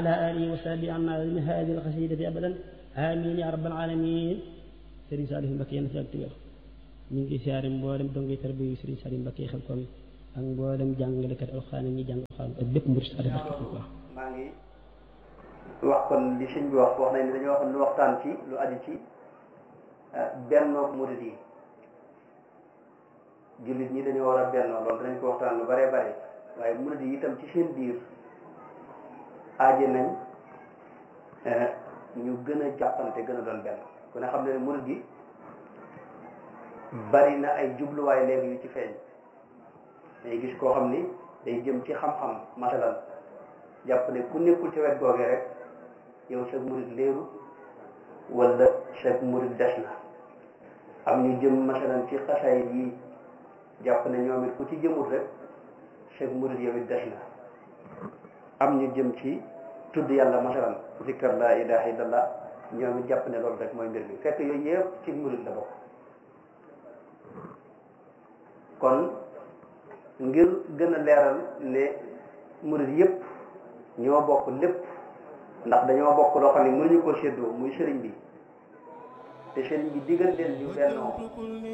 على آله وصحبه عنا من هذه القصيدة أبدا آمين يا رب العالمين Serigne Saliou Mbacké yéen a fi ak wér ñu ngi siyaare mboolem dongay tarbiya Serigne Saliou Mbacké xel kom ak mboolem jàngalekat alxuraan ñi jàng alxuraan ak bépp mbir sa barke ko maa ngi wax kon li sëñ bi wax wax nañ ne dañoo waxoon lu waxtaan ci lu aju ci bennoog murid yi jullit ñi dañoo war a bennoo loolu danañ ko waxtaan lu bare bare waaye murid yi itam ci seen biir aaje nañ ñu gën a jàppante gën a doon benn ku ne xam ne ne murid yi bari na ay jubluwaay léegi yu ci feeñ day gis koo xam ni day jëm ci xam-xam masalan jàpp ne ku nekkul ci wet googee rek yow sag murid léeru wala sag murid des na am ñu jëm masalan ci xasaay yi jàpp ne ñoom it ku ci jëmul rek sag murid yow it des na am ñu jëm ci tudd yàlla masalan zikkar la ilaha illallah ñoom it jàpp ne loolu rek mooy mbir mi fekk yooyu yëpp ci murid la bokk kon ngir gën a leeral ne murid yëpp ñoo bokk lépp ndax dañoo bokk loo xam ne mënuñu ko séddoo muy sëriñ bi te sëriñ bi digal leen ñu bennoo